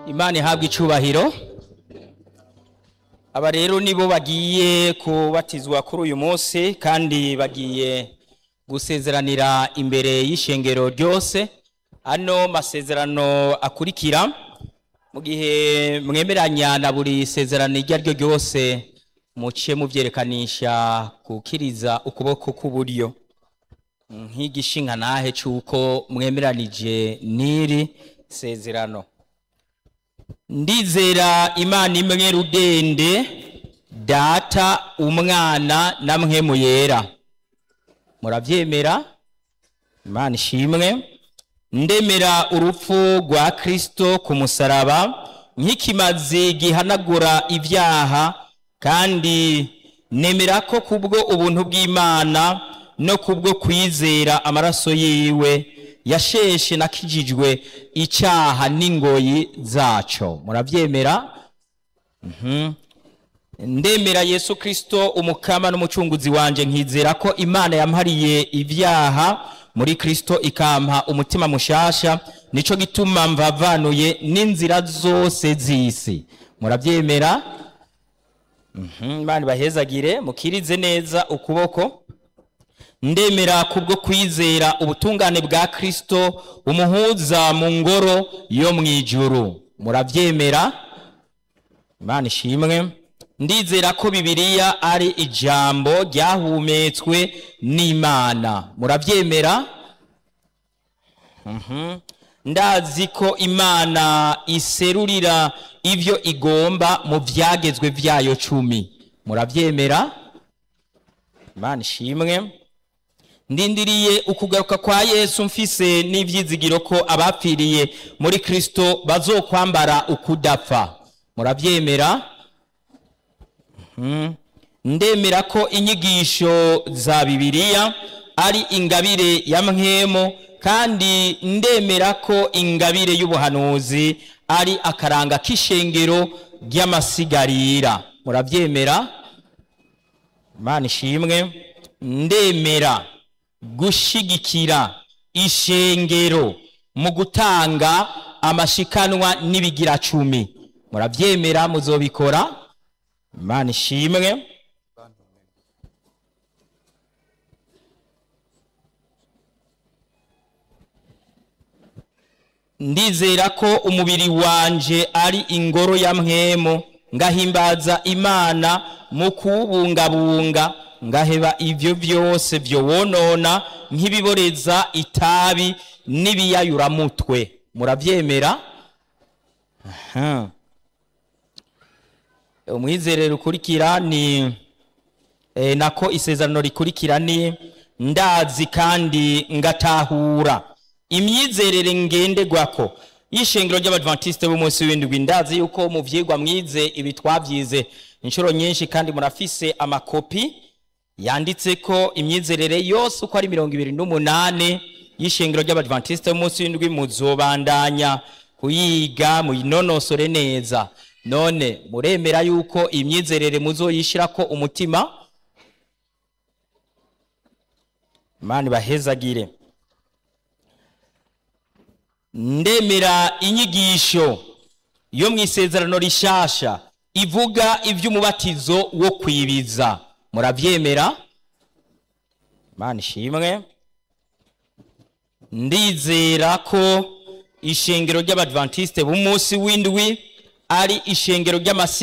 imana ihabwa icubahiro aba rero nibo bagiye kubatizwa kuri uyu munsi kandi bagiye gusezeranira imbere y'ishengero ryose ano masezerano akurikira mu gihe mwemeranya na buri sezerano iryo ari ryo ryose muce mubyerekanisha gukiriza ukuboko k'uburyo nk'igishinga nahe cy'uko mwemeranije n'iri sezerano ndizera imana imwe rudende data umwana na mwemu yera murabyemera imana ishimwe ndemera urupfu rwa kirisito ku musaraba nk'ikimazi gihanagura ibyaha kandi nemera ko kubwo ubuntu bw'imana no kubwo kwizera amaraso yiwe yasheshe nakijijwe icyaha n'ingoyi zaco murabyemera Mhm. ndemera yesu kirisito umukama n'umucunguzi wanje nkizera ko imana yampariye ibyaha muri kirisito ikampa umutima mushasha nico gituma mvavanuye n'inzira zose z'isi murabyemera Mhm, imana ibahezagire mukirize neza ukuboko ndemera kubwo kwizera ubutungane bwa kirisito umuhuza mu ngoro yo mu ijuru murabyemera imana ishimwe ndizera ko bibiliya ari ijambo ryahumetswe n'imana murabyemera Mhm. ndazi ko imana iserurira ibyo igomba mu byagezwe byayo cumi murabyemera imana ishimwe ndindiriye ukugaruka kwa yesu mfise n'ibyizigiro ko abapfiriye muri kirisito bazokwambara ukudapfa murabyemera Mhm. ndemera ko inyigisho za bibiliya ari ingabire ya mwemo kandi ndemera ko ingabire y'ubuhanuzi ari akaranga k'ishengero ry'amasigarira murabyemera imana ishimwe ndemera gushigikira ishengero mu gutanga amashikanwa n'ibigira cumi murabyemera muzobikora imana ishimwe ndizera ko umubiri wanje ari ingoro ya mwemo ngahimbaza imana mu kuwubungabunga ngaheba ibyo byose byo wonona nk'ibiboreza itabi n'ibiyayuramutwe murabyemera Aha. umwizerero ukurikira ni eh, nako isezerano rikurikira ni ndazi kandi ngatahura imyizerere ngenderwako y'ishengero ry'abadventiste b'umunsi w'indwi ndazi yuko mu vyigwa mwize ibi twavyize inshuro nyinshi kandi murafise amakopi yanditse ko imyizerere yose uko ari mirongo ibiri n'umunane y'ishengero ry'abadventiste b'umunsi w'indwi muzobandanya kuyiga muyinonosore neza none muremera yuko imyizerere muzoyishirako umutima imana ibahezagire ndemera inyigisho yo mu isezerano rishasha ivuga iby'umubatizo wo kwibiza murabyemera imana ishimwe ndizera ko ishengero ry'abadventiste b'umunsi w'indwi ari ishengero ry'amasi